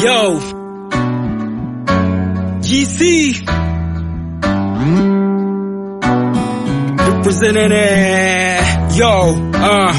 Yo, GC representing it. Yo, uh.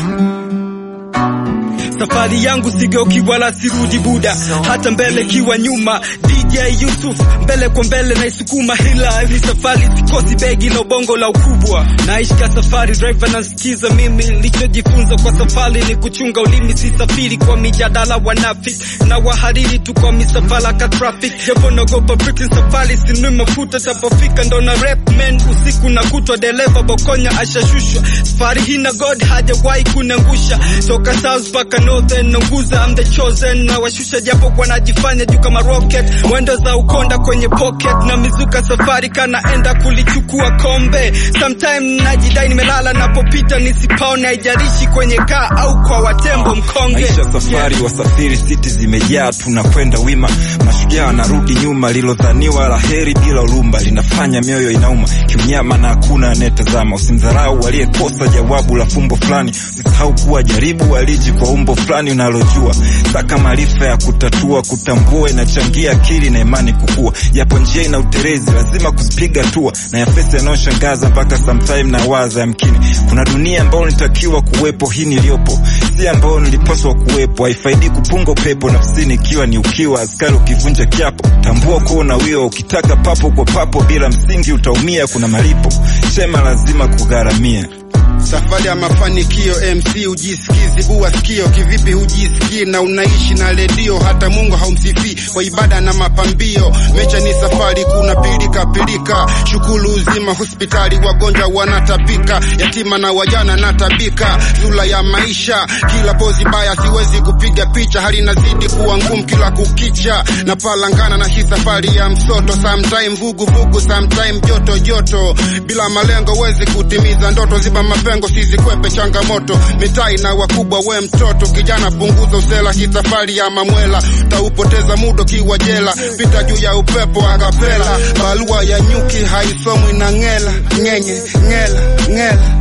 Safari yangu sigeuki wala sirudi buda, hata mbele kiwa nyuma. DJ Yusuf mbele kwa mbele naisukuma, hila ni safari, sikosi begi na ubongo la ukubwa. Naishika safari, driver nasikiza mimi. Nilichojifunza kwa safari ni kuchunga ulimi, sisafiri kwa mijadala wanafiki na wahariri tu kwa misafara ka traffic. Japo naogopa Britain, safari sinui mafuta, tapofika ndo na rap man usiku na kutwa, dereva bokonya ashashushwa. Safari hii na God hajawahi kunangusha, toka south mpaka northern, naunguza I'm the chosen, na washusha japo wanajifanya juu kama rocket, mwendo za ukonda kwenye pocket na mizuka, safari kanaenda kulichukua kombe. Sometime najidai nimelala, napopita nisipaone, haijalishi kwenye kaa au kwa watembo mkonge. Maisha safari, wasafiri siti zimejaa, tunakwenda wima, mashujaa wanarudi nyuma. Lilodhaniwa la heri bila ulumba, linafanya mioyo inauma kimnyama na hakuna anayetazama. Usimdharau aliyekosa jawabu la fumbo fulani, usisahau kuwa jaribu aliji kwa umbo fulani unalojua. Saka maarifa ya kutatua, kutambua inachangia akili na imani kukua, japo njia ina uterezi, lazima kuzipiga hatua na yafesi yanayoshangaza mpaka sometime na waza yamkini kuna dunia ambayo nitakiwa kuwepo, hii niliyopo si ambayo nilipaswa kuwepo. Haifaidi kupunga upepo nafsini ikiwa ni ukiwa askari ukivunja kiapo, tambua kuwa unawiwa. Ukitaka papo kwa papo bila msingi utaumia, kuna malipo chema lazima kugharamia. Safari ya mafanikio MC ujisikii, zibua sikio. Kivipi hujisikii na unaishi na redio? Hata Mungu haumsifii kwa ibada na mapambio. Mecha ni safari, kuna pilika pilika, shukulu uzima, hospitali wagonjwa wanatapika, yatima na wajana natabika, sura ya maisha kila pozi baya, siwezi kupiga picha, hali inazidi kuwa ngumu kila kukicha, na palangana na hii safari ya msoto, sometime vugu vugu, sometime joto joto, bila malengo wezi kutimiza ndoto, ziba mapengo sizikwepe changamoto, mitai na wakubwa, we mtoto kijana, punguza usela, hii safari ya mamwela, taupoteza muda kiwa jela, pita juu ya upepo akapela, barua ya nyuki haisomwi na ngela, ngenye ngela ngela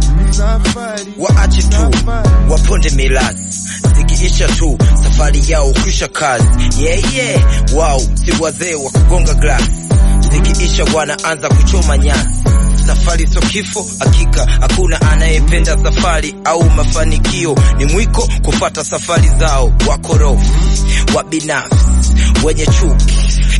waache tu waponde milazi zikiisha tu safari yao kwisha kazi yeah, yeah. wao si wazee wa kugonga glasi zikiisha wanaanza kuchoma nyasi safari sio kifo hakika hakuna anayependa safari au mafanikio ni mwiko kufata safari zao wakorofi wa binafsi wenye chuki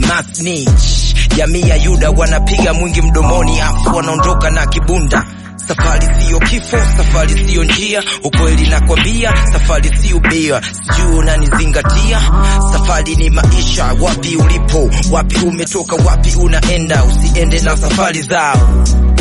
masnich jamii ya yuda wanapiga mwingi mdomoni afu wanaondoka na kibunda Safari siyo kifo, safari siyo njia, ukweli nakwambia, safari siyo bia, sijui unanizingatia. Safari ni maisha, wapi ulipo, wapi umetoka, wapi unaenda, usiende na safari zao.